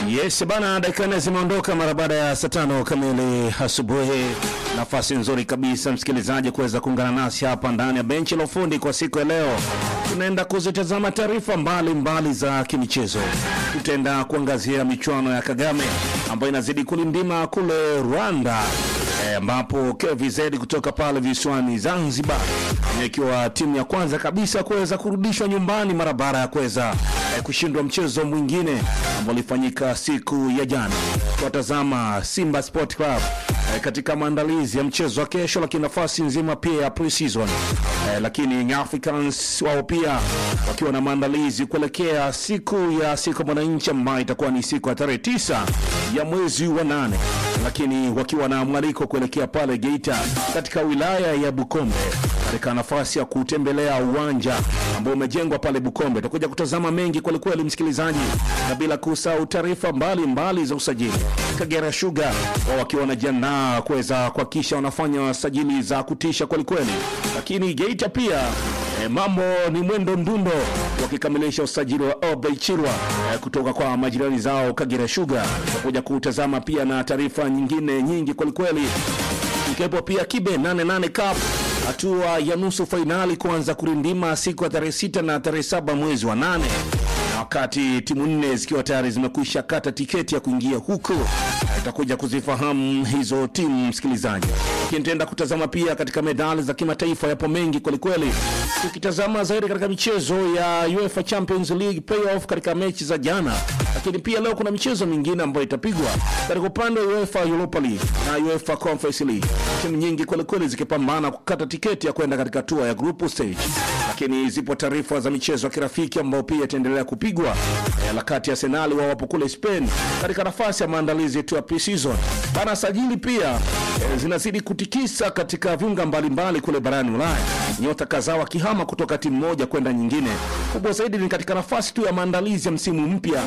Yes bana, dakika nne zimeondoka mara baada ya saa tano kamili asubuhi. Nafasi nzuri kabisa msikilizaji kuweza kuungana nasi hapa ndani ya benchi la ufundi kwa siku ya leo. Tunaenda kuzitazama taarifa mbalimbali za kimichezo. Tutaenda kuangazia michuano ya Kagame ambayo inazidi kulindima kule Rwanda eh, ambapo KVZ kutoka pale visiwani Zanzibar ikiwa timu ya kwanza kabisa kuweza kurudishwa nyumbani mara baada ya kuweza eh, kushindwa mchezo mwingine ambao ulifanyika siku ya jana. Tuwatazama Simba Sport Club eh, katika maandalizi ya mchezo wa kesho, lakini nafasi nzima pia ya pre-season eh, lakini Young Africans wao pia wakiwa na maandalizi kuelekea siku ya siku ya mwananchi ambayo itakuwa ni siku ya tarehe tisa ya mwezi wa nane, lakini wakiwa na mwaliko kuelekea pale Geita katika wilaya ya Bukombe katika nafasi ya kutembelea uwanja ambao umejengwa pale Bukombe. Tutakuja kutazama mengi kwelikweli, msikilizaji, na bila kusahau taarifa mbalimbali za usajili. Kagera Sugar wao wakiwa wanajiandaa kuweza kuhakikisha wanafanya sajili za kutisha kwelikweli, lakini Geita pia E, mambo ni mwendo mdundo wakikamilisha usajili wa Obey Chirwa e, kutoka kwa majirani zao Kagera Sugar. Tutakuja kutazama pia na taarifa nyingine nyingi kwelikweli, ikiwepo pia Kibe 88 Cup hatua ya nusu fainali kuanza kurindima siku ya tarehe sita na tarehe saba mwezi wa nane na wakati timu nne zikiwa tayari zimekwisha kata tiketi ya kuingia huko, tutakuja kuzifahamu hizo timu msikilizaji, lakini tutaenda kutazama pia katika medali za kimataifa. Yapo mengi kwelikweli, tukitazama zaidi katika michezo ya UEFA Champions League playoff katika mechi za jana, lakini pia leo kuna michezo mingine ambayo itapigwa katika upande wa UEFA Europa League na UEFA Conference League, timu nyingi kwelikweli zikipambana kukata tiketi ya kwenda katika hatua ya group stage, lakini zipo taarifa za michezo ya kirafiki ambayo pia itaendelea kupigwa eh, la kati ya Arsenal wao wapo kule Spain katika nafasi ya maandalizi yetu ya pre-season bana. Sajili pia eh, zinazidi kutikisa katika viunga mbalimbali kule barani Ulaya, nyota kadhaa wakihama kutoka timu moja kwenda nyingine. Kubwa zaidi ni katika nafasi tu ya maandalizi ya msimu mpya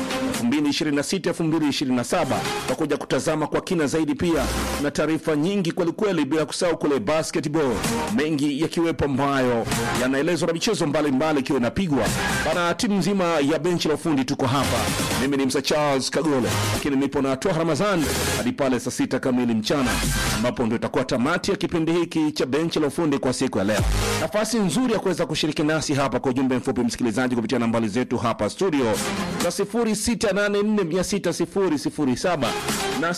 2026 2027. Tutakuja kutazama kwa kina zaidi pia na taarifa nyingi kwelikweli, bila kusahau kule basketball, mengi yakiwepo ambayo yanaelezwa na michezo mbalimbali ikiwa inapigwa bana. Timu nzima ya benchi la ufundi tuko hapa. Mimi ni Msa Charles Kagole, lakini nipo na Toa Ramadhan hadi pale saa sita kamili mchana, ambapo ndio itakuwa tamati ya kipindi hiki cha benchi la ufundi kwa siku ya leo. Nafasi nzuri ya kuweza kushiriki nasi hapa kwa ujumbe mfupi, msikilizaji, kupitia nambari zetu hapa studio za 0684600007 na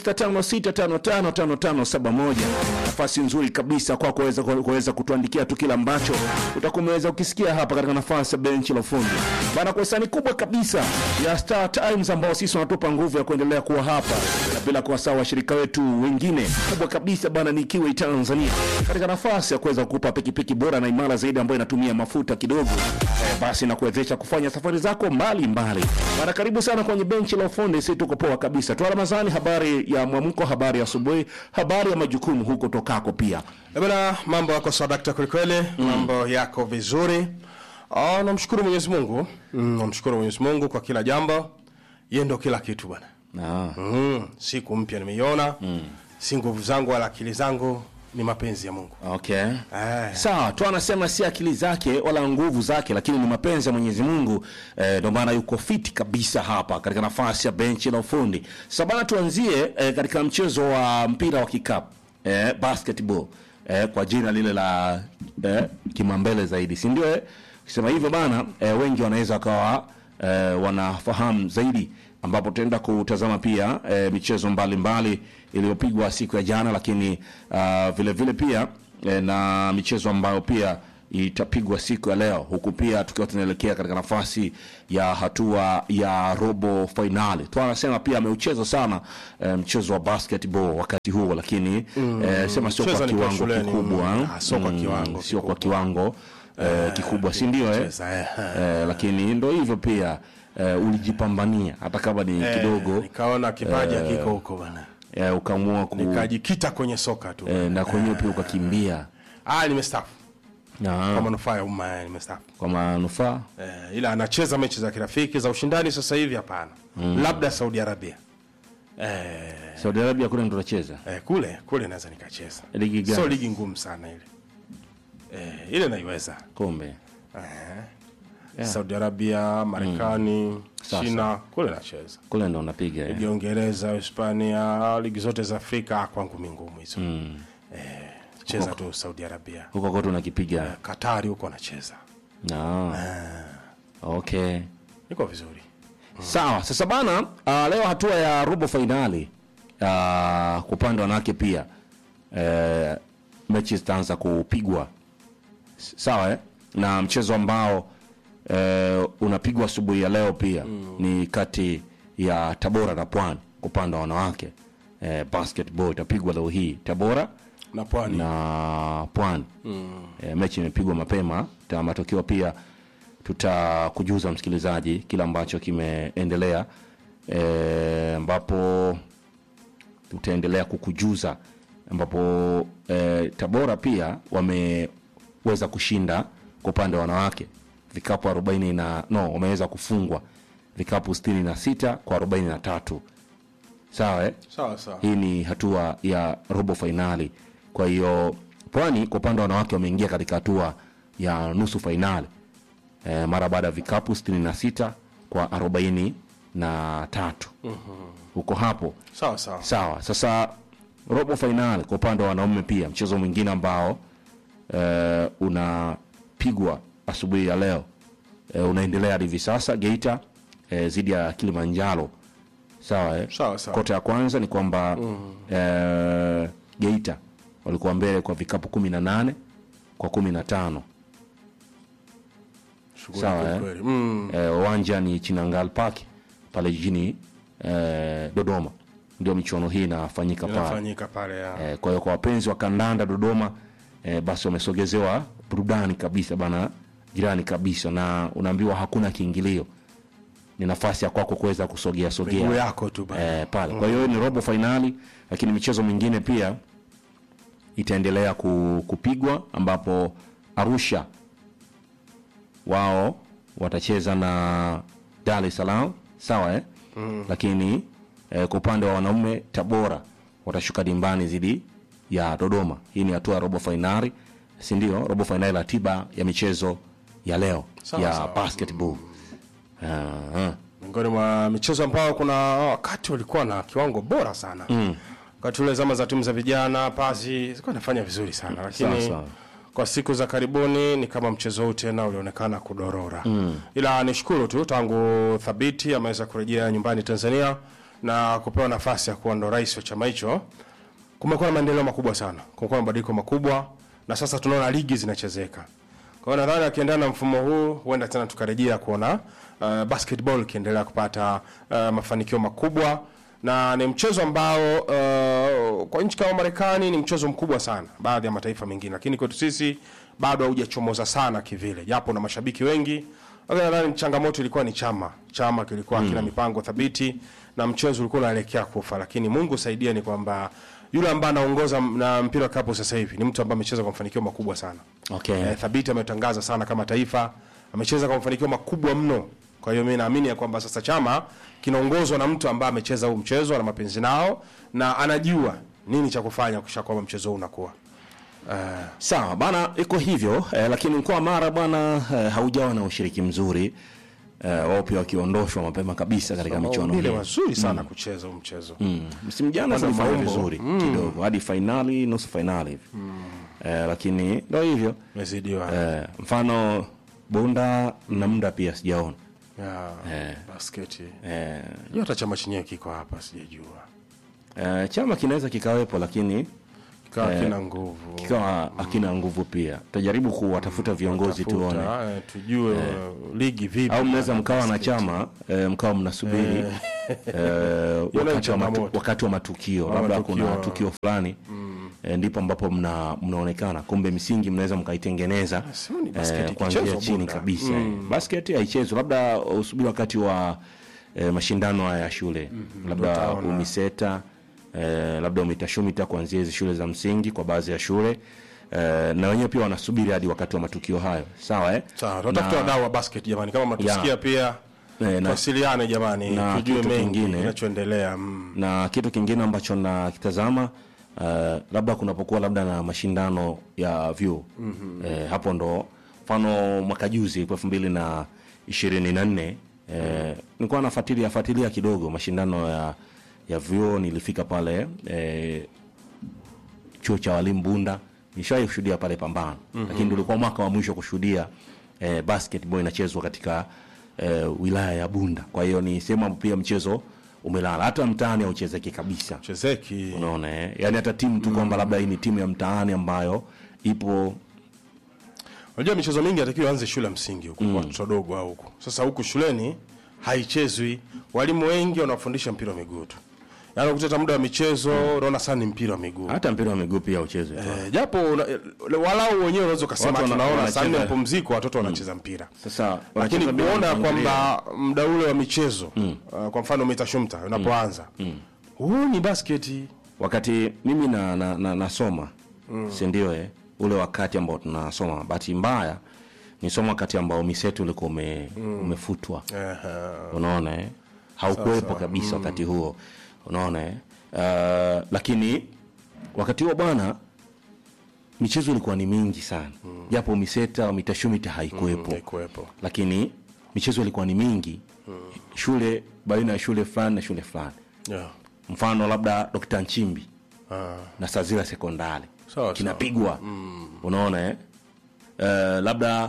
0656555571. Nafasi nzuri kabisa kwa kuweza kuweza kutuandikia tu kila ambacho utakuwa umeweza ukisikia hapa katika nafasi ya benchi la ufundi bana, kwa hisani kubwa kabisa ya Star Times ambao sisi wanatupa nguvu ya kuendelea kuwa hapa, na bila kuwasahau washirika wetu wengine kubwa kabisa bana, ni Kiwi Tanzania katika nafasi ya kuweza kukupa pikipiki bora na imara zaidi ambayo inatumia mafuta kidogo eh, basi na kuwezesha kufanya safari zako mbali mbali bana. Karibu sana kwenye benchi la ufundi, sisi tuko poa kabisa. Toa Ramadhani, habari ya mwamko, habari ya asubuhi, habari ya majukumu huko tokako pia Eh, Bwana, mambo yako sadakta kwelikweli, mambo yako vizuri. Ah, namshukuru Mwenyezi Mungu. Mm, namshukuru Mwenyezi Mungu kwa kila jambo. Yeye ndo kila kitu bwana. ah. Mm, siku mpya nimeiona. Si nguvu zangu wala akili zangu, ni mapenzi ya Mungu. Okay. Eh. Sawa, tu anasema si akili zake wala nguvu zake, lakini ni mapenzi ya Mwenyezi Mungu. Eh, ndio maana yuko fiti kabisa hapa katika nafasi ya benchi la ufundi. Sasa bana, tuanzie eh, katika mchezo wa mpira wa kikapu eh, basketball eh, kwa jina lile la eh, kimambele zaidi, si ndio? Eh, ukisema hivyo bana, eh, wengi wanaweza wakawa eh, wanafahamu zaidi ambapo tutaenda kutazama pia e, michezo mbalimbali iliyopigwa siku ya jana, lakini ah, vile vile pia e, na michezo ambayo pia itapigwa siku ya leo, huku pia tukiwa tunaelekea katika nafasi ya hatua ya robo fainali. Tu anasema pia ameucheza sana e, mchezo wa basketball wakati huo, lakini e, sema sio kwa Mchezo nikiwa kiwango shuleni, kikubwa, mm, ah, sio kwa kiwango sio kwa kikubwa. kiwango e, kikubwa, si ndio? Eh? Cheza, eh, eh. Eh, lakini ndo hivyo pia eh, ulijipambania hata kama ni kidogo Nikaona kipaji hakiko huko bwana. eh, ukaamua ku Nikajikita kwenye soka tu. eh, na kwenyewe pia ukakimbia Ah, nimestaafu. Kwa na manufaa ya umma, eh, nimestaafu. kwa manufaa Eh, ila anacheza mechi za kirafiki za ushindani sasa hivi hapana. Labda Saudi Arabia. Eh, Saudi Arabia kule ndo unacheza eh, kule kule naweza nikacheza. ligi gani? Sio ligi ngumu sana ile. Eh, ile naiweza. Kombe Saudi Arabia, Marekani, Sasa. China kule nacheza. kule ndo unapiga eh. Ligi ya Uingereza, Hispania, ligi zote za Afrika kwangu mi ngumu hizo. Eh, cheza tu Saudi Arabia. huko kote unakipiga Katari huko anacheza. no. okay Niko vizuri. sawa sasa bana uh, leo hatua ya robo fainali uh, kwa upande wa wanawake pia uh, mechi zitaanza kupigwa S- sawa eh? na mchezo ambao uh, unapigwa asubuhi ya leo pia mm. ni kati ya tabora na pwani kwa upande wa wanawake uh, basketball itapigwa leo hii tabora Na pwani. na pwani mm. e, mechi imepigwa mapema ta matokeo pia tutakujuza msikilizaji kile ambacho kimeendelea e, ambapo tutaendelea kukujuza ambapo e, tabora pia wameweza kushinda kwa upande wa wanawake vikapu 40 na no wameweza kufungwa vikapu 66 kwa 43 sawa eh? Sawa sawa. hii ni hatua ya robo fainali kwa hiyo pwani kwa upande wa wanawake wameingia katika hatua ya nusu fainali e, mara baada ya vikapu 66 kwa 43 huko hapo Sawa sawa. sawa sasa robo fainali kwa upande wa wanaume pia mchezo mwingine ambao e, unapigwa asubuhi ya leo e, unaendelea hadi hivi sasa geita e, zidi ya kilimanjaro sawa eh? Sawa sawa. kota ya kwanza ni kwamba mm. eh, geita walikuwa mbele kwa vikapu kumi na nane kwa kumi na tano Shughuli sawa, kweli eh? kweli. Mm. eh, uwanja ni chinangal park pale jijini eh, dodoma ndio michuano hii inafanyika pale Inafanyika pale ya. eh, kwa hiyo kwa wapenzi wa kandanda dodoma eh, basi wamesogezewa burudani kabisa bana jirani kabisa na unaambiwa hakuna kiingilio ni nafasi ya kwako kuweza kusogea sogea Miguu yako tu bana. eh, pale kwa hiyo ni robo fainali lakini michezo mingine pia itaendelea ku, kupigwa ambapo arusha wao watacheza na dar es salaam sawa eh? mm. lakini eh, kwa upande wa wanaume tabora watashuka dimbani dhidi ya dodoma hii ni hatua ya robo fainali sindio robo fainali ratiba ya michezo ya leo Sawa, ya sawa. basketball Ah, miongoni mwa michezo ambao kuna wakati walikuwa na kiwango bora sana mm. wakati ule zama za timu za vijana pasi zilikuwa inafanya vizuri sana lakini Sawa, sawa. kwa siku za karibuni ni kama mchezo huu tena ulionekana kudorora mm. ila nishukuru tu tangu thabiti ameweza kurejea nyumbani tanzania na kupewa nafasi ya kuwa ndo rais wa chama hicho kumekuwa na maendeleo makubwa sana kumekuwa na mabadiliko makubwa na sasa tunaona ligi zinachezeka kwa hiyo nadhani akiendana na mfumo huu huenda tena tukarejea kuona uh, basketball ikiendelea kupata uh, mafanikio makubwa na ni mchezo ambao uh, kwa nchi kama marekani ni mchezo mkubwa sana baadhi ya mataifa mengine lakini kwetu sisi bado haujachomoza sana kivile japo na mashabiki wengi lakini nadhani changamoto ilikuwa ni chama chama kilikuwa kina mipango thabiti na mchezo ulikuwa unaelekea kufa lakini mungu saidia ni kwamba yule ambaye anaongoza na mpira wa kapu sasa hivi ni mtu ambaye amecheza kwa mafanikio makubwa sana okay. eh, thabiti ametangaza sana kama taifa amecheza kwa mafanikio makubwa mno kwa hiyo mi naamini ya kwamba sasa chama kinaongozwa na mtu ambaye amecheza huu mchezo ana mapenzi nao na anajua nini cha kufanya kisha kwamba mchezo huu unakuwa sawa bana iko hivyo eh, lakini mkoa wa mara bwana eh, haujawa na ushiriki mzuri eh, wao pia wakiondoshwa mapema kabisa katika michuano ile hii wazuri sana kucheza huu mchezo Mm. msimu jana Kwanza zilifanya maumbo. vizuri kidogo hadi fainali nusu fainali hivi eh, lakini ndo hivyo mezidiwa eh, mfano bunda na muda pia sijaona ya Eh. basketi eh, hiyo hata chama chenyewe kiko hapa sijajua eh, chama kinaweza kikawepo lakini kikawa kina nguvu kikawa hakina nguvu pia tutajaribu kuwatafuta viongozi Tafuta, tuone eh, tujue ligi vipi au mnaweza mkawa na chama e, mkawa mnasubiri e, wakati, wa matu, changamoto. wakati wa matukio Wa labda matukio. kuna tukio fulani e, ndipo ambapo mna, mnaonekana kumbe misingi mnaweza mkaitengeneza Sio ni basketi eh, kuanzia ikichezwa chini Bunda. kabisa mm. basketi haichezwi labda usubiri wakati wa e, mashindano haya ya shule labda utaona. umiseta e, labda umitashumita kuanzia hizi shule za msingi kwa baadhi ya shule e, na wenyewe pia wanasubiri hadi wakati wa matukio hayo sawa eh? sawa tunatafuta wadau wa basket jamani kama mnatusikia Ya. pia Eh, na- tuwasiliane jamani na tujue kitu mengi kingine. kinachoendelea mm. na kitu kingine ambacho nakitazama uh, labda kunapokuwa labda na mashindano ya vyuo mm-hmm. eh, hapo ndo mfano mwaka juzi elfu mbili na ishirini na nne eh, nilikuwa nafuatilia fuatilia kidogo mashindano ya ya vyuo nilifika pale eh, chuo cha walimu Bunda nishawahi kushuhudia pale Pambano mm-hmm. lakini ndio ulikuwa mwaka wa mwisho kushuhudia eh, basketball inachezwa katika eh, wilaya ya Bunda. Kwa hiyo ni sehemu ambapo pia mchezo umelala, hata mtaani hauchezeki kabisa. chezeki Unaona eh? Yani hata timu tu kwamba labda hii ni timu ya mtaani ambayo ipo unajua michezo mingi atakiwa anze shule ya msingi huku kwa watoto wadogo au huku sasa huku shuleni haichezwi walimu wengi wanafundisha mpira wa miguu tu yaani ukutata muda wa michezo unaona sana ni mpira wa miguu hata mpira wa miguu pia uchezwe tu. Eh, japo una- eh, walau wenyewe unaweza ukasema Watu wana- tunaona saa nne wanacheza- mapumziko watoto wanacheza mpira Sasa lakini wanacheza bila kuona mpangilio. kwamba muda ule wa michezo uh, kwa mfano mita shumta unapoanza huu ni basketi wakati mimi na, na, na, nasoma mm. si ndio eh? ule wakati ambao tunasoma bahati mbaya nisoma wakati ambao misetu ulikuwa ume, umefutwa unaona eh? haukuwepo kabisa wakati huo unaona eh? uh, lakini wakati huo bwana michezo ilikuwa ni mingi sana japo miseta mitashumita haikuwepo haikuwepo lakini michezo ilikuwa ni mingi shule baina ya shule fulani na shule fulani yeah. mfano labda Dr. Nchimbi ah. na Sazira sekondari Sawa, kinapigwa unaona eh? uh, labda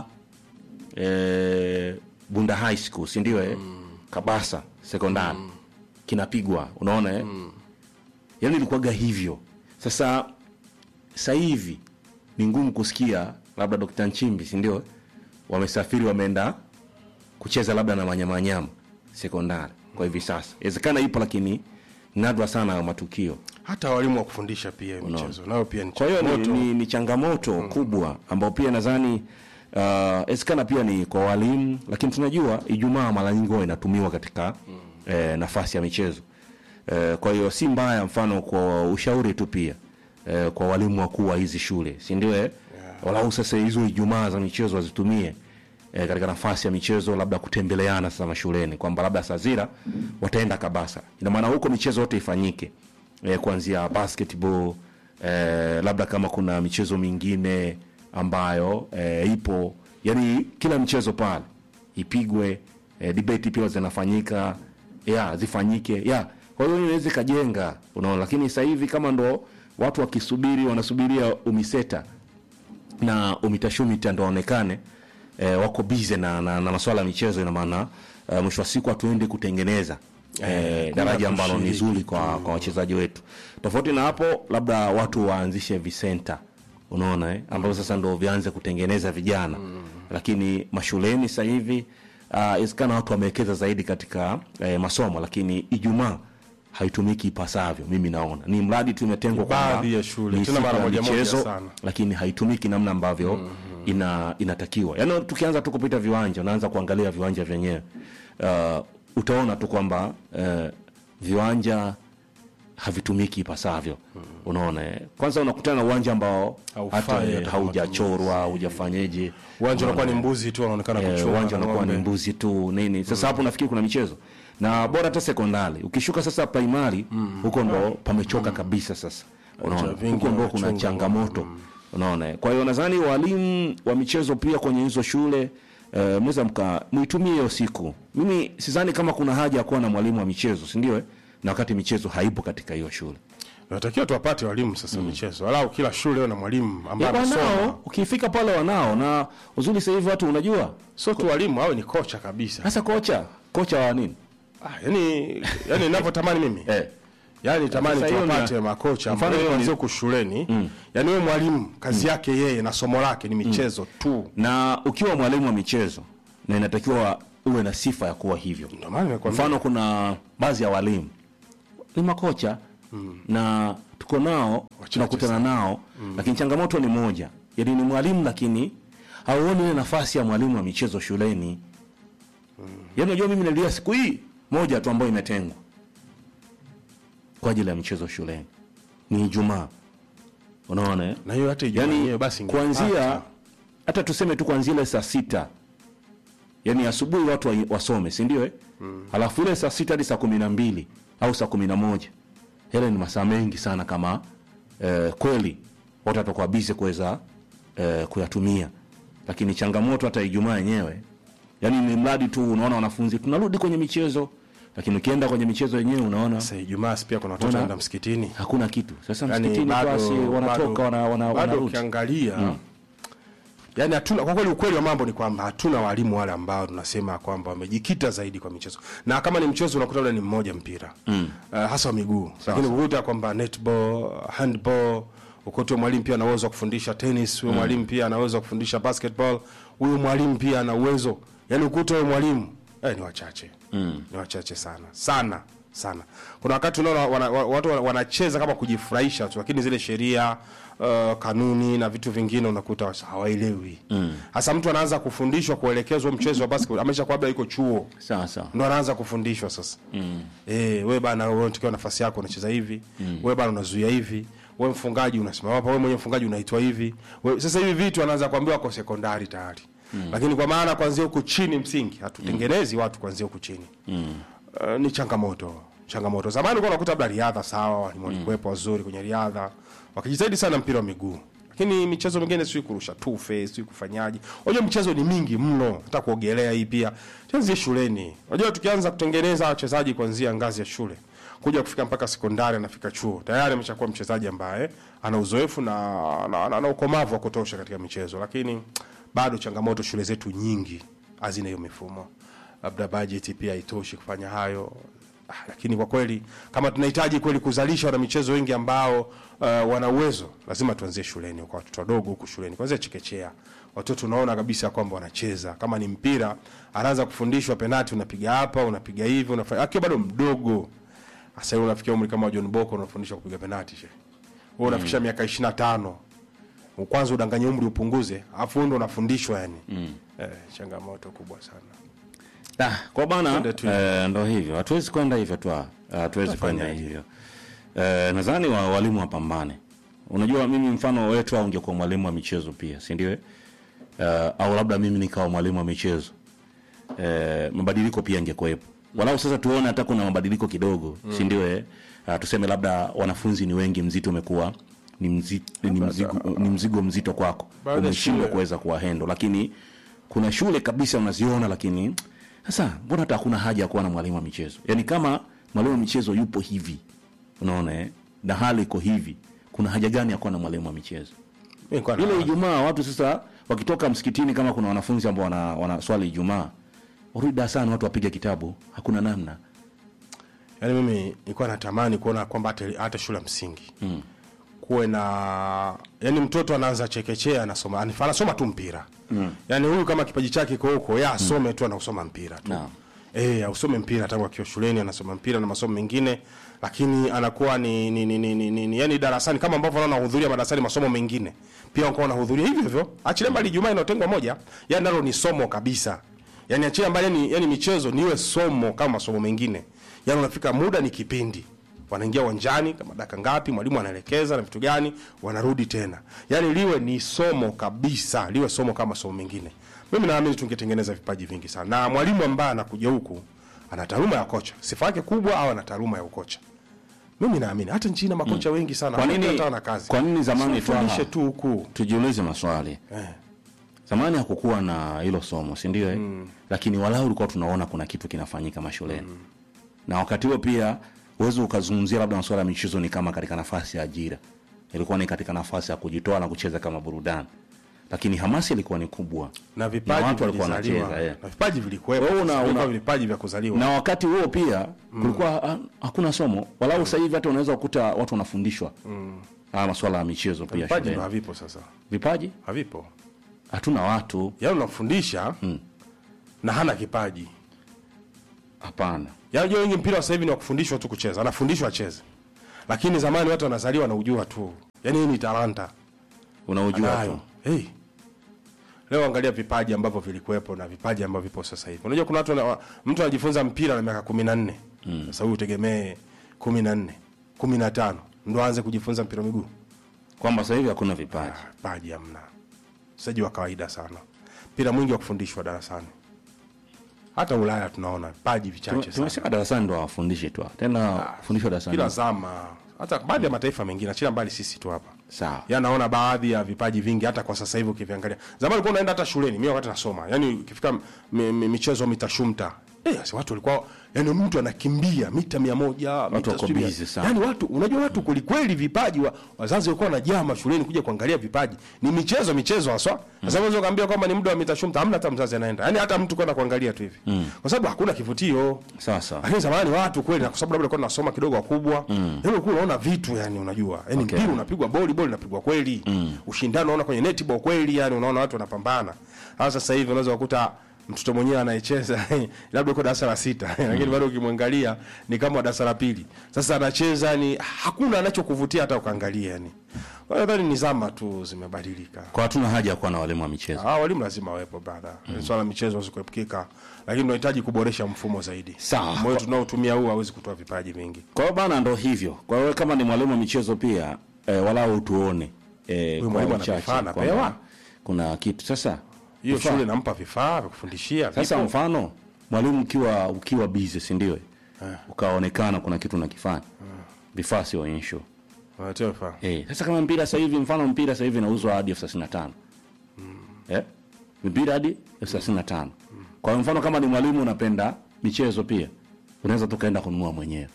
eh, Bunda High School si ndio eh? Kabasa sekondari kinapigwa unaona eh? yaani ilikuwaga hivyo sasa sasa hivi ni ngumu kusikia labda Dr. Nchimbi si ndio eh? wamesafiri wameenda kucheza labda na manyamanyama sekondari kwa hivi sasa inawezekana ipo lakini nadra sana hayo matukio hata walimu wa kufundisha pia michezo nayo pia ni kwa hiyo ni, changamoto. ni, ni changamoto kubwa ambao pia nadhani inawezekana pia ni kwa walimu lakini tunajua ijumaa mara nyingi huwa inatumiwa katika eh, nafasi ya michezo eh, kwa hiyo si mbaya mfano kwa ushauri tu pia eh, kwa walimu wakuu wa hizi shule si ndio eh? walau sasa hizo ijumaa za michezo wazitumie eh, katika nafasi ya michezo labda kutembeleana sasa mashuleni kwamba labda sazira wataenda kabasa ina maana huko michezo yote ifanyike eh, kuanzia basketball eh, labda kama kuna michezo mingine ambayo eh, ipo yani kila mchezo pale ipigwe eh, debate pia zinafanyika ya zifanyike ya kwa hiyo inaweza ikajenga unaona lakini sasa hivi kama ndo watu wakisubiri wanasubiria umiseta na umitashumita ndo waonekane eh, wako bize na, na, na maswala ya michezo ina maana eh, mwisho wa siku hatuendi kutengeneza eh, daraja ambalo ni kushiriki. zuri kwa, kwa wachezaji wetu tofauti na hapo labda watu waanzishe visenta unaona eh? ambavyo sasa ndo vianze kutengeneza vijana lakini mashuleni sasa hivi inawezekana watu wamewekeza zaidi katika eh, masomo lakini ijumaa haitumiki ipasavyo mimi naona ni mradi tu imetengwa Baadhi kwamba ya shule, ni tena siku mara ya moja moja michezo, sana. lakini haitumiki namna ambavyo ina, inatakiwa yaani tukianza tu kupita viwanja unaanza kuangalia viwanja vyenyewe uh, utaona tu kwamba uh, viwanja havitumiki ipasavyo unaona eh. kwanza unakutana na uwanja ambao Haufai hata hata eh, kwa haujachorwa haujafanyeje uwanja unakuwa ni mbuzi tu wanaonekana Eh, kuchunga uwanja na unakuwa ni ng'ombe. mbuzi tu nini sasa hapo nafikiri kuna michezo na bora hata sekondari ukishuka sasa primary huko ndo pamechoka kabisa sasa unaona vingi huko ndo kuna wanachunga changamoto unaona eh. kwa hiyo nadhani walimu wa michezo pia kwenye hizo shule eh, mweza mka mwitumie hiyo siku mimi sidhani kama kuna haja ya kuwa na mwalimu wa michezo si ndio eh? na wakati michezo haipo katika hiyo shule natakiwa tuwapate walimu sasa michezo walau kila shule iwe na mwalimu ambaye Ya, anasoma wanao ukifika pale wanao na uzuri sasa hivi watu unajua sio tu walimu awe ni kocha kabisa sasa kocha kocha wa nini ah, yani yani ninavyotamani mimi eh. yani tamani Sasa hiyo tuwapate na- makocha mfano mfano hiyo ni- kuanzia huku shuleni yani wewe mwalimu kazi yake yeye na somo lake ni michezo tu na ukiwa mwalimu wa michezo na inatakiwa uwe na sifa ya kuwa hivyo ndio maana nimekwambia mfano kuna baadhi ya walimu ni makocha na tuko nao tunakutana nao lakini changamoto ni moja yani ni mwalimu lakini hauoni ile nafasi ya mwalimu wa michezo shuleni yani unajua mimi nalia siku hii moja tu ambayo imetengwa kwa ajili ya michezo shuleni ni ijumaa unaona eh? na hiyo hata Ijumaa yani yenyewe basi ingepata. kuanzia hata tuseme tu kuanzia ile saa sita yani asubuhi watu wa- wasome si ndio eh? alafu ile saa sita hadi saa kumi na mbili au saa kumi na moja yale ni masaa mengi sana kama eh, kweli watu watakuwa bize kuweza eh, kuyatumia lakini changamoto hata ijumaa yenyewe yaani ni mradi tu unaona wanafunzi tunarudi kwenye michezo lakini ukienda kwenye michezo yenyewe unaona Sasa Ijumaa pia kuna watoto Una- wanaenda msikitini. hakuna kitu sasa Yaani msikitini bado- basi wanatoka bado- wana, wana, bado wanarudi ukiangalia yani hatuna kwa kweli, ukweli wa mambo ni kwamba hatuna walimu wale ambao tunasema kwamba wamejikita zaidi kwa michezo, na kama ni mchezo unakuta labda ni mmoja mpira mm. uh, hasa wa miguu, lakini ukuta kwamba netball, handball ukute mwalimu pia ana uwezo wa kufundisha tennis, huyo mwalimu pia ana uwezo wa kufundisha basketball, huyo mwalimu pia ana uwezo yani ukuta huyo mwalimu eh, ni wachache mm. ni wachache sana sana sana. Kuna wakati unaona wana, wa- watu wana- wanacheza kama kujifurahisha tu, lakini zile sheria uh, kanuni na vitu vingine unakuta hawaelewi. Hasa mtu anaanza kufundishwa kuelekezwa mchezo wa basketball, ameshakuwa labda yuko chuo sawa sawa ndo anaanza kufundishwa sasa. Mm. Eh, wewe bana wewe unatakiwa nafasi yako unacheza hivi. Mm. Wewe bana unazuia hivi. Wewe mfungaji unasimama hapa, wewe mwenye mfungaji unaitwa hivi. Wewe sasa hivi vitu anaanza kuambiwa kwa sekondari tayari. Mm. Lakini kwa maana kuanzia huku chini msingi hatutengenezi watu kuanzia huku chini. Mm. Uh, ni changamoto. Changamoto. Zamani ulikuwa unakuta labda riadha sawa, walimu walikuwepo wazuri kwenye riadha. Wakijitahidi sana mpira wa miguu. Lakini michezo mingine sio kurusha tufe, sio kufanyaje. Unajua michezo ni mingi mno, hata kuogelea hii pia. Tuanzie shuleni. Unajua tukianza kutengeneza wachezaji kuanzia ngazi ya shule kuja kufika mpaka sekondari anafika chuo tayari ameshakuwa mchezaji ambaye ana uzoefu na na, na, na ukomavu wa kutosha katika michezo, lakini bado changamoto shule zetu nyingi hazina hiyo mifumo, labda bajeti pia haitoshi kufanya hayo. Ah, lakini kwa kweli kama tunahitaji kweli kuzalisha wana michezo wengi ambao uh, wana uwezo, lazima tuanzie shuleni kwa watoto wadogo huku shuleni, kwanza chekechea. Watoto unaona kabisa kwamba wanacheza, kama ni mpira anaanza kufundishwa penati, unapiga hapa, unapiga hivi, unafanya akiwa bado mdogo. Sasa hivi unafikia umri kama wa John Boko unafundishwa kupiga penati she. Wewe unafikisha miaka 25. Kwanza udanganye umri upunguze, afu ndo unafundishwa yani. Eh, changamoto kubwa sana. Ah, kwa bana Twende tu. eh, ndo hivyo hatuwezi kwenda hivyo tu ah, hatuwezi kwenda hivyo eh, nadhani wa, walimu wapambane unajua mimi mfano wetu au ungekuwa mwalimu wa michezo pia si ndio eh, au labda mimi nikawa mwalimu wa michezo eh, mabadiliko pia ingekuwepo walau sasa tuone hata kuna mabadiliko kidogo si ndio eh? Ah, tuseme labda wanafunzi ni wengi mzito umekuwa ni, mzi, ni, mzigo, ni mzigo mzito kwako Baada ya umeshindwa shule- kuweza kuwahendo lakini kuna shule kabisa unaziona lakini sasa mbona hata hakuna haja ya kuwa na mwalimu wa michezo yaani kama mwalimu wa michezo yupo hivi unaona eh? na hali iko hivi kuna haja gani ya kuwa na mwalimu wa michezo Mimi kwa ile ijumaa watu sasa wakitoka msikitini kama kuna wanafunzi ambao wana, wana swali ijumaa warudi darasani watu wapiga kitabu hakuna namna Yaani mimi nilikuwa natamani kuona kwamba hata hata shule ya msingi mm. kuwe na yani mtoto anaanza chekechea anasoma anif- anasoma tu mpira mm. yani huyu kama kipaji chake kiko huko ya asome tu anausoma mpira tu Naam. eh ausome mpira tangu akiwa shuleni anasoma mpira na masomo mengine lakini anakuwa ni, ni, ni, ni, ni, ni, ni yani darasani kama ambavyo anaona anahudhuria madarasani masomo mengine pia wanakuwa wanahudhuria hivyo hivyo achilia mbali Ijumaa inayotengwa moja yani nalo ni somo kabisa yani achilia mbali yani, yani michezo niwe somo kama masomo mengine yani unafika muda ni kipindi wanaingia uwanjani kama dakika ngapi mwalimu anaelekeza na vitu gani wanarudi tena yani liwe ni somo kabisa liwe somo kama somo mengine mimi naamini tungetengeneza vipaji vingi sana na mwalimu ambaye anakuja huku ana taaluma ya kocha sifa yake kubwa au ana taaluma ya ukocha mimi naamini hata nchini na makocha wengi sana Kwa nini- hata wana kazi kwa nini zamani tu fundishe hawa- tu huku tujiulize maswali eh. zamani hakukuwa na hilo somo si ndio eh? lakini walau ulikuwa tunaona kuna kitu kinafanyika mashuleni na wakati huo pia uwezi ukazungumzia labda masuala ya michezo ni kama katika nafasi ya ajira ilikuwa ni katika nafasi ya kujitoa na kucheza kama burudani lakini hamasi ilikuwa ni kubwa na vipaji watu walikuwa vilizaliwa wanacheza, eh. na vipaji vilikuwepo Wewe una- Vilikuwa una- vipaji vya kuzaliwa na wakati huo pia kulikuwa ha- hakuna somo walau sasa hivi hata unaweza kukuta watu wanafundishwa haya masuala ya michezo pia vipaji ndo shuleni havipo sasa vipaji havipo hatuna watu yaani unamfundisha na hana kipaji hapana yaani unajua wengi mpira wa sasa hivi ni wa kufundishwa tu kucheza anafundishwa acheze lakini zamani watu wanazaliwa wanaujua tu yaani hii ni talanta unaujua nayo tu hey. leo angalia vipaji ambavyo vilikuwepo na vipaji ambavyo vipo sasa hivi unajua kuna watu wana, mtu anajifunza mpira na miaka kumi na nne sasa huyu utegemee kumi na nne kumi na tano ndo aanze kujifunza mpira wa miguu kwamba sasa hivi hakuna vipaji paji hamna mchezaji wa kawaida sana mpira mwingi wa kufundishwa darasani hata ulaya tunaona paji vichache sana tumesema darasani ndo hawafundishi tu tena fundishwa darasani kila zama hata baadhi ya mataifa mengine achila mbali sisi tu hapa sawa ya naona baadhi ya vipaji vingi hata kwa sasa hivi ukiviangalia. Zamani ulikuwa unaenda hata shuleni, mimi wakati nasoma, yani ukifika mi, mi, michezo mitashumta Eh, si watu walikuwa yani mtu anakimbia mita mia moja mita wako sijui mia- busy sana. yani watu unajua watu kwelikweli vipaji wa, wazazi walikuwa wanajaa mashuleni kuja kuangalia vipaji ni michezo michezo haswa sasa unaweza kaambia kwamba ni muda wa mitashumta hamna hata mzazi anaenda yani hata mtu kwenda kuangalia tu hivi kwa sababu hakuna kivutio sawa sawa lakini zamani watu kweli na kwa sababu labda alikuwa nasoma kidogo wakubwa mm. yani ulikuwa unaona vitu yani unajua yani Okay. mpira unapigwa boli boli unapigwa kweli mm. ushindano unaona kwenye netball kweli yani unaona watu wanapambana hasa sasa hivi unaweza kukuta mtoto mwenyewe anayecheza labda uko darasa la sita lakini bado ukimwangalia ni kama wa darasa la pili sasa anacheza ni hakuna anachokuvutia hata ukaangalia yani kwa hiyo nadhani ni zama tu zimebadilika kwa hatuna haja ya kuwa na walimu wa michezo Ah, walimu lazima wawepo bana. Mm. Swala la michezo hawezi kuepukika, lakini tunahitaji kuboresha mfumo zaidi. Sawa. Moyo tunaotumia huu hawezi kutoa vipaji vingi. kwa hiyo bana ndo hivyo kwa hiyo kama ni mwalimu wa michezo pia eh, walau tuone eh, kwa mwalimu ana uchache vifaa anapewa? kwamba kuna kitu sasa Hiyo vifaa. shule nampa vifaa vya kufundishia. Sasa vipo. mfano mwalimu ukiwa ukiwa busy si ndio? Ukaonekana kuna kitu unakifanya. Vifaa sio issue. Wanatoa vifaa. Eh, sasa kama mpira sasa hivi mfano mpira sasa hivi inauzwa hadi elfu thelathini na tano. Eh? Mpira hadi elfu thelathini na tano. Kwa hiyo mfano kama ni mwalimu unapenda michezo pia unaweza tukaenda kununua mwenyewe.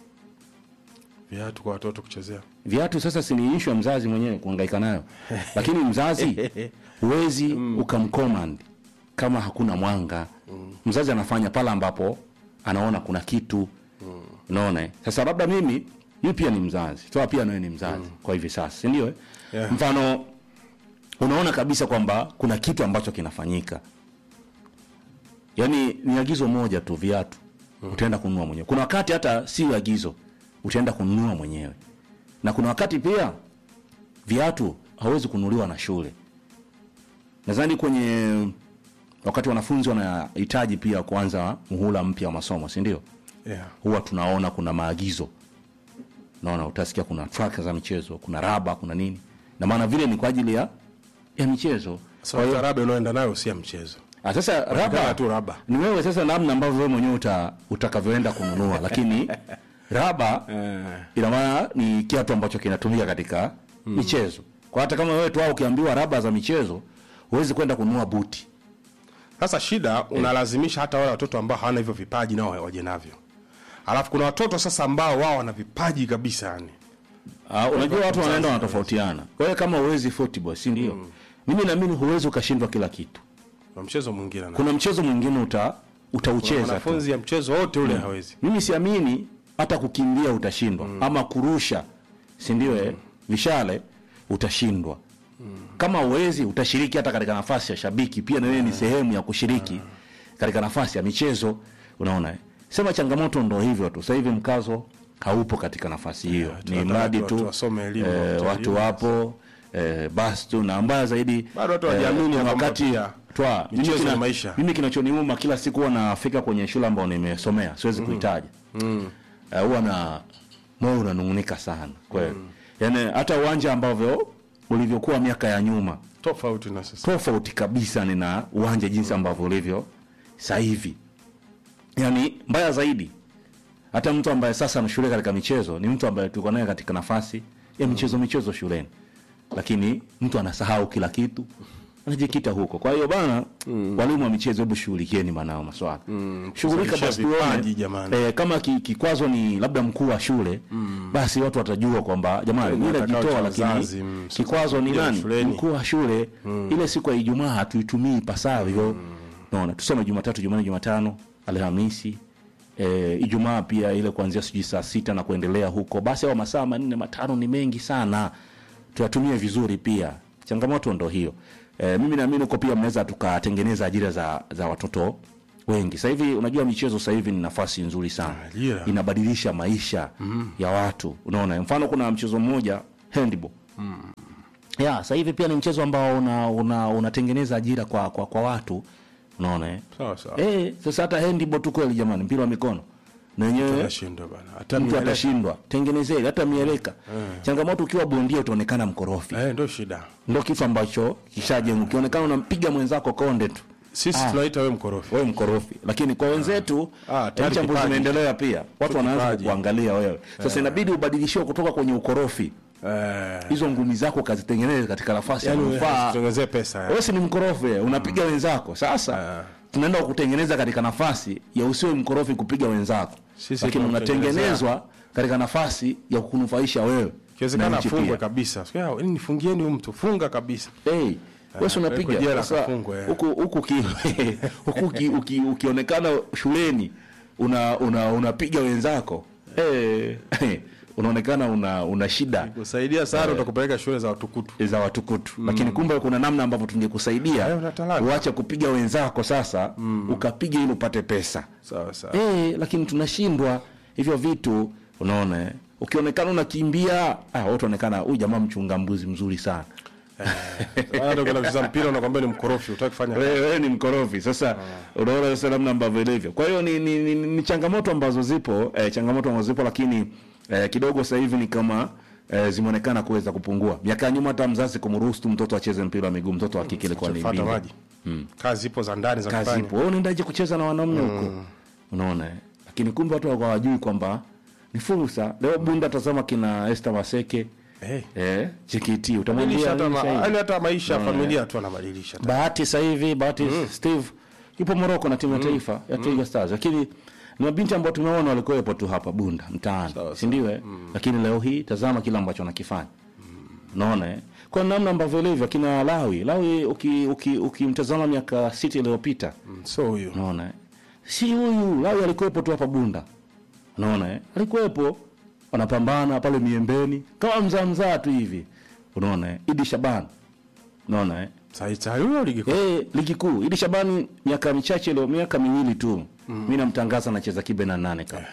Viatu kwa watoto kuchezea. Viatu sasa si ni issue ya mzazi mwenyewe kuhangaika nayo. Lakini mzazi huwezi ukamcommand kama hakuna mwanga. Mzazi anafanya pale ambapo anaona kuna kitu. Unaona? eh? Sasa labda mimi mimi pia ni mzazi. Toa pia nawe ni mzazi kwa hivi sasa, si ndio? eh? Yeah. Mfano unaona kabisa kwamba kuna kitu ambacho kinafanyika. Yaani ni agizo moja tu viatu. Utaenda kununua mwenyewe. Kuna wakati hata si agizo utaenda kununua mwenyewe. Na kuna wakati pia viatu hawezi kununuliwa na shule. Nadhani kwenye wakati wanafunzi wanahitaji pia kuanza muhula mpya wa masomo, si ndio? Yeah. Huwa tunaona kuna maagizo. Naona utasikia kuna track za michezo, kuna raba, kuna nini. Na maana vile ni kwa ajili ya ya michezo. Sasa so, raba unaoenda nayo si ya mchezo. Ah, sasa Raba raba tu raba. ni wewe sasa namna ambavyo wewe mwenyewe uta, utakavyoenda kununua lakini raba ina maana ni kiatu ambacho kinatumika katika michezo kwa hata kama wewe tu au ukiambiwa raba za michezo huwezi kwenda kununua buti Sasa shida unalazimisha hata wale watoto ambao hawana hivyo vipaji nao waje navyo. Alafu kuna watoto sasa ambao wao wana vipaji kabisa yani. uh, unajua watu wanaenda wanatofautiana kwa hiyo kama huwezi football si ndio mimi naamini huwezi ukashindwa kila kitu Kwa mchezo mwingine na. kuna mchezo mwingine uta utaucheza tu Wanafunzi ya mchezo wote ule hawezi. mimi siamini hata kukimbia utashindwa ama kurusha si ndio eh vishale utashindwa kama uwezi utashiriki hata katika nafasi ya shabiki pia na wewe ni sehemu ya kushiriki katika nafasi ya michezo unaona eh? sema changamoto ndo hivyo tu sasa hivi mkazo haupo katika nafasi hiyo ni tunataka mradi tu watu tu wasome elimu, eh, wapate watu elimu. wapo eh, basi tu na mbaya zaidi Bado watu hawajiamini kuna ya kwamba wakati pia twa mimi michezo kina- ni maisha. mimi kinachoniuma kila siku huwa nafika kwenye shule ambayo nimesomea siwezi kuitaja Eh, huwa na moyo unanungunika sana kweli yaani hata uwanja ambavyo ulivyokuwa miaka ya nyuma Tofauti na sasa. tofauti kabisa ni na uwanja jinsi ambavyo ulivyo sasa hivi yaani mbaya zaidi hata mtu ambaye sasa anashughulika katika michezo ni mtu ambaye tulikuwa naye katika nafasi ya michezo michezo shuleni lakini mtu anasahau kila kitu anajikita huko kwa hiyo bana walimu wa michezo hebu shughulikieni manao maswala shughulika kuzalisha basi vipaji, tuone jamani. eh, kama ki, kikwazo ni labda mkuu wa shule basi watu watajua kwamba jamani Ni mimi watakao najitoa cha lakini wazazi, mm, sasa kikwazo ni kuja nani shuleni. mkuu wa shule ile siku ya Ijumaa hatuitumii ipasavyo naona tusome Jumatatu Jumanne Jumatano Alhamisi e, Ijumaa pia ile kuanzia sijui saa sita na kuendelea huko basi au masaa manne matano ni mengi sana tuyatumie vizuri pia changamoto ndo hiyo e, mimi naamini huko pia mnaweza tukatengeneza ajira za, za watoto wengi sasa hivi unajua michezo sasa hivi ni nafasi nzuri sana Ajira. inabadilisha maisha ya watu unaona mfano kuna mchezo mmoja handball ya sasa hivi pia ni mchezo ambao una, una, unatengeneza ajira kwa, kwa, kwa watu unaona eh? Sawa sawa. Eh, sasa hata handball tu kweli jamani mpira wa mikono na wenyewe Tunashindwa bana. Hata mtu mieleka. atashindwa tengenezee hata mieleka changamoto ukiwa bondia utaonekana mkorofi Eh, ndio shida. ndo kitu ambacho kishajenga ukionekana unampiga mwenzako konde tu Sisi tunaita wewe mkorofi. wewe mkorofi lakini kwa wenzetu Ah, ah, tayari chambuzi kipaji. zinaendelea pia watu wanaanza kipaji. kuangalia wewe sasa inabidi ubadilishiwe kutoka kwenye ukorofi Eh, hizo ngumi zako ukazitengeneze katika nafasi ya yani manufaa tuongezee pesa. ya. wewe si ni mkorofi wewe, unapiga wenzako sasa tunaenda kutengeneza katika nafasi ya usiwe mkorofi kupiga wenzako Sisi lakini tunakutengenezea. unatengenezwa katika nafasi ya kunufaisha wewe na Ikiwezekana nchi afungwe pia. kabisa. Sikia, yaani nifungieni huyu mtu, funga kabisa. Hey, wewe si unapiga pelekwe jela sasa kafungwe, eh. huku huku ki- huku uki- uki- ukionekana shuleni una una unapiga wenzako hey, unaonekana una una shida Kusaidia sana utakupeleka shule za watukutu. za watukutu lakini kumbe kuna namna ambavyo tungekusaidia Hayo una talanta. uache kupiga wenzako sasa ukapiga ili upate pesa Sawa sawa. eh, lakini tunashindwa hivyo vitu unaona eh? ukionekana unakimbia ah, watu onekana huyu jamaa mchunga mbuzi mzuri sana Hata ukienda kucheza mpira unakwambia ni mkorofi, utaki kufanya wewe wewe ni mkorofi sasa unaona sasa namna ambavyo ilivyo kwa hiyo ni, ni, ni, ni changamoto ambazo zipo eh, changamoto ambazo zipo lakini eh, kidogo sasa hivi ni kama eh, zimeonekana kuweza kupungua miaka ya nyuma hata mzazi kumruhusu tu mtoto acheze mpira wa miguu mtoto wa kike ilikuwa ni Fuata bingwa. maji. Kazi ipo za ndani za kazi kufanya. ipo wewe unaendaje kucheza na wanaume huko unaona eh? lakini kumbe watu wako hawajui kwamba ni fursa leo bunda tazama kina Esther Maseke Eh. eh JKT Badilisha utamwambia hata nini ma- sasa hivi? yaani hata maisha ya familia tu anabadilisha. Bahati sasa hivi Bahati Steve yupo Morocco na timu ya taifa ya Twiga Stars, lakini ni mabinti ambao tumeona walikuwepo tu hapa Bunda mtaani, si ndio? eh? Lakini leo hii tazama kile ambacho wanakifanya, unaona eh? kwa namna ambavyo ilivyo kina Lawi Lawi, ukimtazama uki, uki ukimtazama miaka sita iliyopita Mm, So huyu. unaona eh? si huyu Lawi alikuwepo tu hapa Bunda, unaona eh? alikuwepo wanapambana pale miembeni kama mzaa mzaa tu hivi, unaona eh? Idi Shaban, unaona eh? Saita huyo ligi kuu. Eh, ligi kuu Idi Shabani miaka michache leo, miaka miwili tu mm. mi namtangaza anacheza kibe na nane kama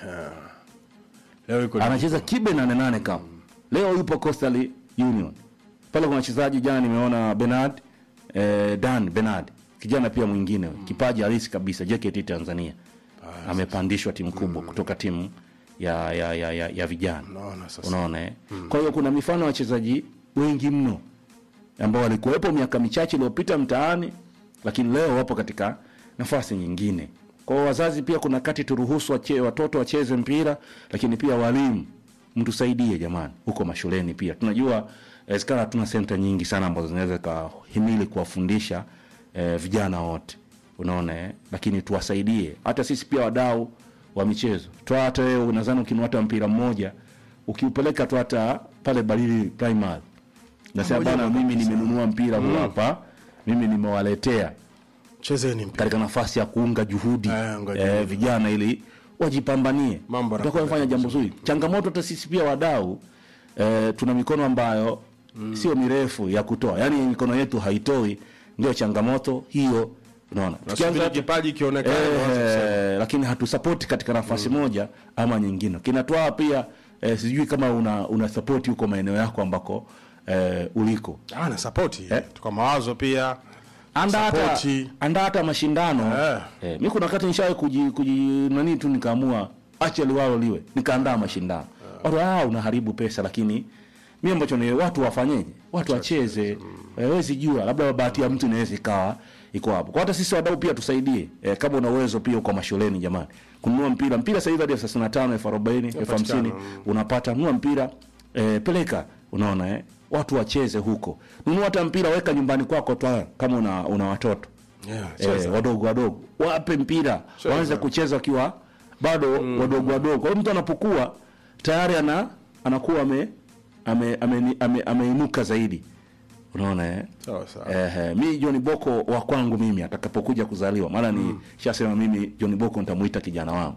Leo yuko ligi anacheza kibe na nane kama leo yupo Coastal Union pale. Kuna wachezaji jana nimeona Bernard eh, Dan Bernard kijana pia mwingine kipaji halisi kabisa JKT Tanzania amepandishwa timu kubwa kutoka timu ya ya ya, ya, ya vijana Unaona sasa. unaona eh? Kwa hiyo kuna mifano ya wachezaji wengi mno ambao walikuwepo miaka michache iliyopita mtaani, lakini leo wapo katika nafasi nyingine. Kwa hiyo wazazi pia kuna kati turuhusu wache, watoto wacheze mpira, lakini pia walimu mtusaidie jamani, huko mashuleni pia tunajua inawezekana hatuna senta nyingi sana ambazo zinaweza kahimili kuwafundisha eh, vijana wote unaona eh? lakini tuwasaidie hata sisi pia wadau wa michezo toa hata wewe nadhani ukinua mpira mmoja ukiupeleka tu hata pale Barili Primary nasema bwana mimi nimenunua mpira huu hapa mimi nimewaletea Chezeni mpira. katika nafasi ya kuunga juhudi Eh, unga eh, vijana ili wajipambanie Mambo tutakuwa yanakwenda fanya jambo zuri changamoto hata sisi pia wadau eh, tuna mikono ambayo sio mirefu ya kutoa yaani mikono yetu haitoi ndio changamoto hiyo unaona Nasubiri kipaji kionekane. waanze kusema. eh, lakini hatusapoti katika nafasi moja ama nyingine kinatwaa pia eh, sijui kama una, una sapoti huko maeneo yako ambako eh, uliko Ah, na support. Eh. Tuka mawazo pia. anda hata Sapoti. anda hata mashindano Eh. eh, mi kuna wakati nishawahi kuji, kuji nani tu nikaamua acha liwalo liwe nikaandaa mashindano watu ah, unaharibu pesa lakini mi ambacho ni watu wafanyeje watu wacheze eh, wezi jua labda bahati ya mtu inaweza ikawa iko hapo kwa hata sisi wadau pia tusaidie eh, kama una uwezo pia uko mashuleni jamani kununua mpira mpira sasa hivi hadi elfu thelathini na tano elfu arobaini elfu hamsini unapata nunua mpira eh, peleka unaona eh, watu wacheze huko nunua hata mpira weka nyumbani kwako tu kama una, una watoto Yeah, eh, wadogo wadogo wape mpira Cheza. waanze kucheza wakiwa bado wadogo wadogo kwa hiyo mtu anapokuwa tayari ana anakuwa ame ame- ame- ame- ameinuka zaidi unaona eh? Sawa sawa. Eh, eh, mi John Boko wa kwangu mimi atakapokuja kuzaliwa maana ni shasema mimi John Boko nitamuita kijana wangu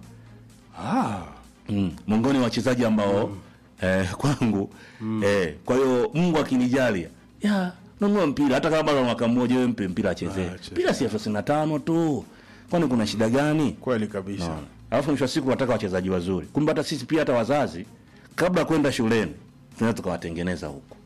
Ah. mm. miongoni mwa wachezaji ambao eh, kwangu eh, kwa hiyo Mungu akinijalia ya nunua mpira hata kama bado mwaka mmoja wewe mpe mpira achezee Ah, acheze. mpira si elfu thelathini na tano tu kwani kuna shida gani Kweli kabisa. Unaona? alafu mwisho wa siku wataka wachezaji wazuri kumbe hata sisi pia hata wazazi kabla ya kwenda shuleni tunaweza tukawatengeneza huko